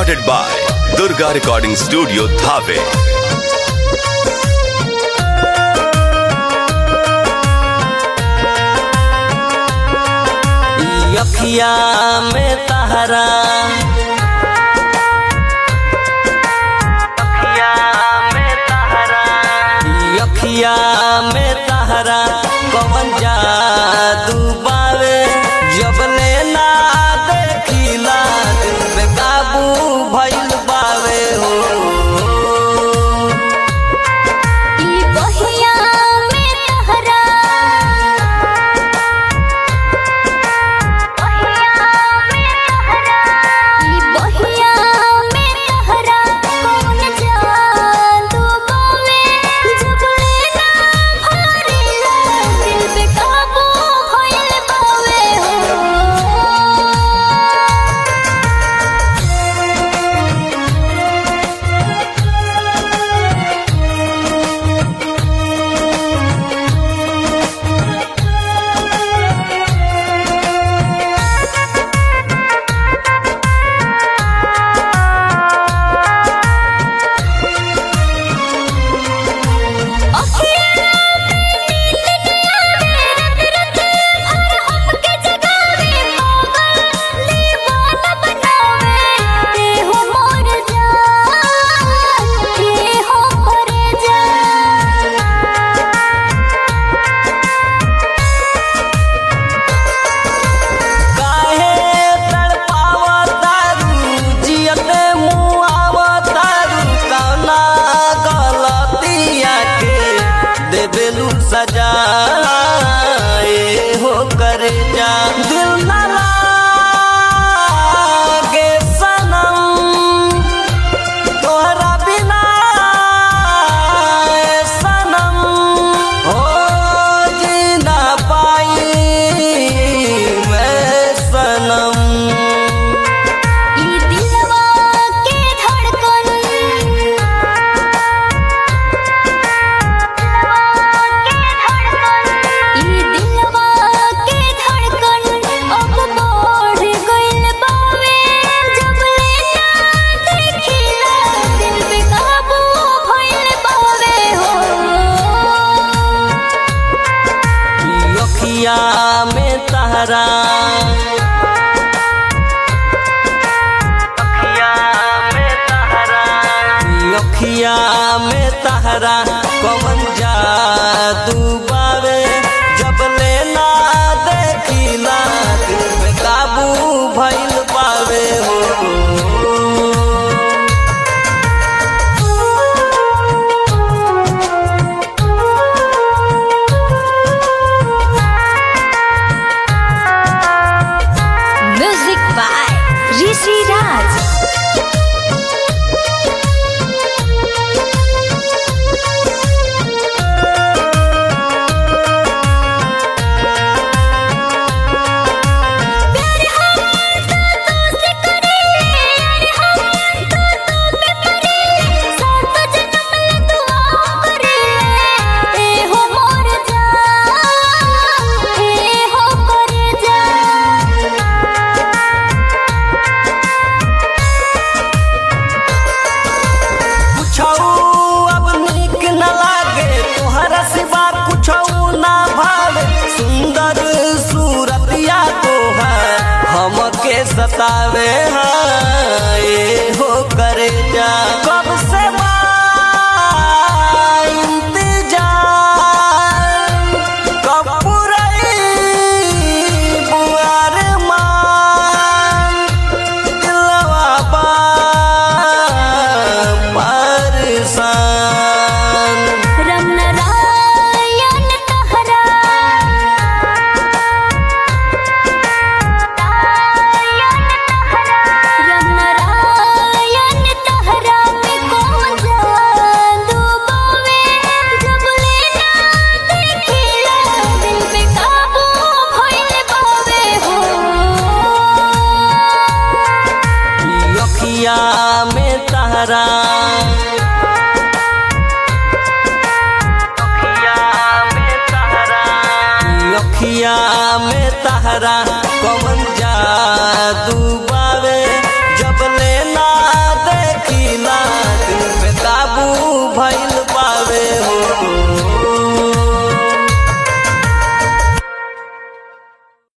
recorded by Durga Recording Studio, Dhave. ई अखिया में तहरा अखिया में तहरा ई अखिया में तहरा कवन जादू बावे जब लेना देखिला दिल पे काबू भइल बावे हो ई बहिया में तहरा बहिया में तहरा ई बहिया में तहरा कौन जादू बावे जब लेना भरिला दिल पे काबू भइल बावे हो काहे तड़पावतारू जियते मुआवतारू कौना गलतिया के देबेलू सजा ए हो करे जा दिल ना लागे सनम तोहरा बिना ए सनम हो जी ना पाई मैं सनम ई दिलवा के धड़कन ई दिलवा के धड़कन अब बढ़ गइल बावे जब लेना देखिला दिल पे काबू भइल बावे हो ई अखिया में तहरा अखिया में तहरा ई अखिया में तहरा कौन जादू बावे जब लेना देखिला दिल पे काबू भइल पावे हो म्यूजिक बाय ऋषि राज कुछौ अब नीक न लागे तोहरा सिवा कुछौ ना भावे सुंदर सूरतिया तोहर हमके सतावे हाँ, ए हो करे जा कब से बा इंतजार कब पुरई बुआर मान दिलवा बा परेशान रम नारायण तहरा रम नारायण तहरा में कौन जादू बावे जब लेना देखिला दिल पे काबू भइल बावे हो ई अखिया में तहरा अखिया में तहरा ई अखिया में तहरा कौन जादू बावे जब लेना पावे हो